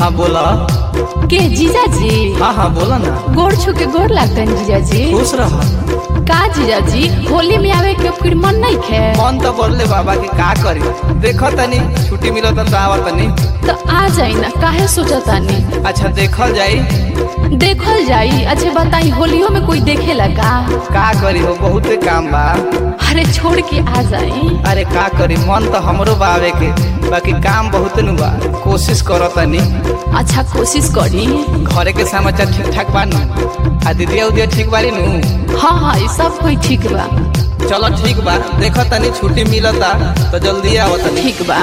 हाँ बोला के जीजाजी हाँ हाँ बोला ना गोड़ छू के गोड़ लागतन जीजाजी खुश रह का जीजाजी होली में आवे के फिर मन नहीं खे मन तो बोलले बाबा की का करी देखो तनी छुट्टी मिलो तो आवा तनी तो आ जाई ना काहे सोचतानी अच्छा देखल जाई देखल जाई अच्छा बताई होलियो में कोई देखेला का का करी हो बहुते काम बा अरे छोड़ के आ जाई अरे का करी मन तो हमरो बा आवे के बाकी काम बहुत नु बा कोशिश करो तनी अच्छा कोशिश करी घरे के समाचार ठीक ठाक बा नु आ दीदिया उदिया ठीक बारी नु हाँ हाँ ये सब कोई ठीक बा चलो ठीक बा देखो तनी छुट्टी मिलता तो जल्दी आओ तनी ठीक बा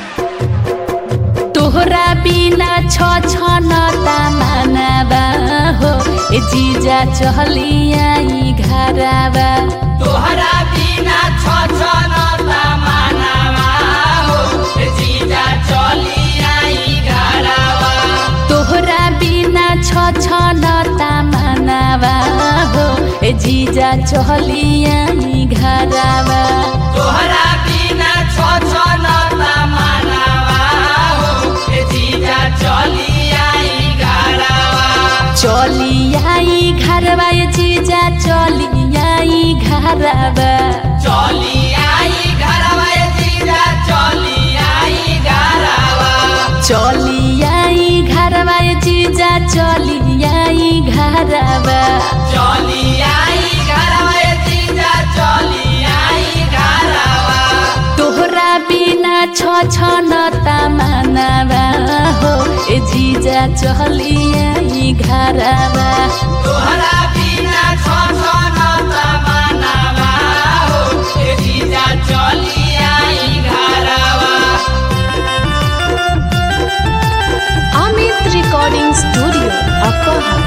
तोहरा बिना छ छ नता मानबा हो ए जीजा चहलिया ई घरबा तोहरा बिना छ छ नता मानवा हो जीजा चली आई घरवा तोहरा बिना छ छ नता मानबा हो ए जीजा चहलिया ई घरबा तोहरा बिना छ छ नता मानवा हो जीजा चली आई घरवा चलिया ई घरबा ए जीजा चलिया ई घरबा चली आई घरवा जीजा चली आई घरवा चलिया ई घरबा ए जीजा चलिया ई घरबा चली आई घरवा जीजा चली आई घरवा तोहरा बिना छ छ नता मानबा हो ए जीजा चलिया ई घरबा तोहरा बिना छ छ नता मानवा हो ए जीजा चली आई घरवा अमित रिकॉर्डिंग स्टूडियो अकोहा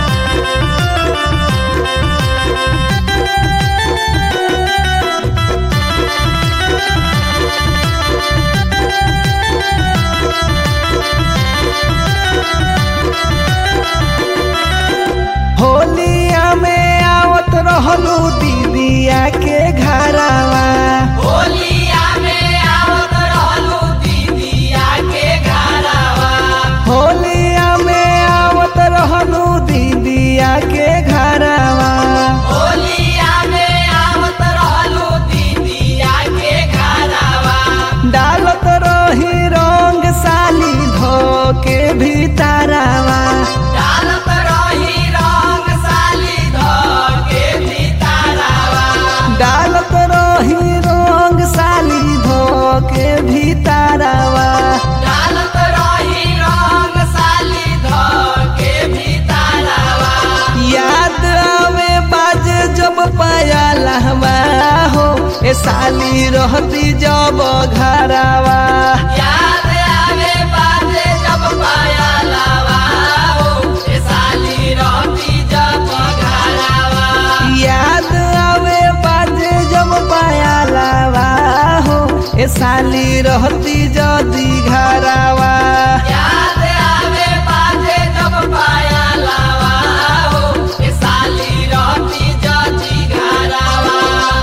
होलिया में आवत रहलू दीदिया के घरवा होलिया में आवत रहलू दीदिया के घरवा होलिया में आवत रहलू दीदिया के घरवा होलिया में आवत रहलू दीदिया के घरवा डालत रही रंग साली धो के भीतरवा डालत रही रंग साली धो के भीतरवा डालत रही रंग साली धो के भीतरवा डालत रही रंग साली धो के भीतरवा याद आवे बाजे जब पाया लहवा हो ए साली रहती जब घरवा याद आवे बाजे जब पाया लहवा हो ए साली रहती जब घरवा याद आवे बाजे जब पाया लहवा हो ए साली रहती जदी घरवा याद आवे बाजे जब पाया लहवा हो ए साली रहती जदी घरवा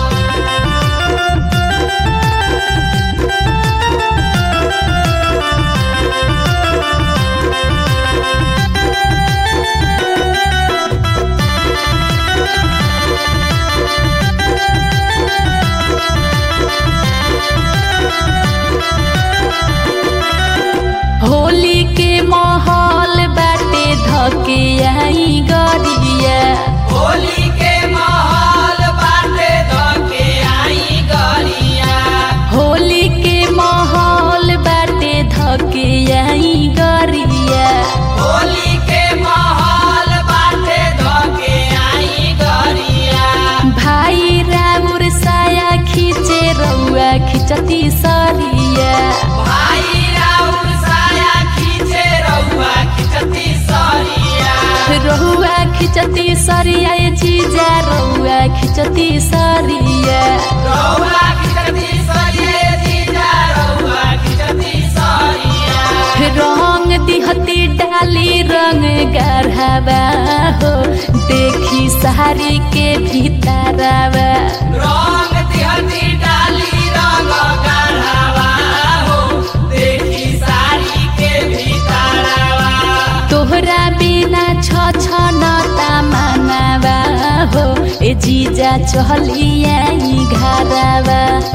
होली के माहौल बाटे धके आई गरिया होली के माहौल बाटे धके आई गरिया होली के माहौल बाटे धके आई गरिया होली के माहौल बाटे धके आई गरिया भाई राउर साया खींचे रउआ खिचती सरिया भाई राउर साया खींचे रउआ खिचती सरिया रहुआ खिचती सरिया ए जीजा रउआ खिचती सरिया रउआ खिचती सरिया जीजा रउआ खिचती सरिया रंग दिहती डाली रंग गढ़ावा हो देखी सारी के भीतरवा रंग तिहती डाली रंग गढ़वा हो देखी साड़ी के भीतरवा जीजा चहलिया घरवा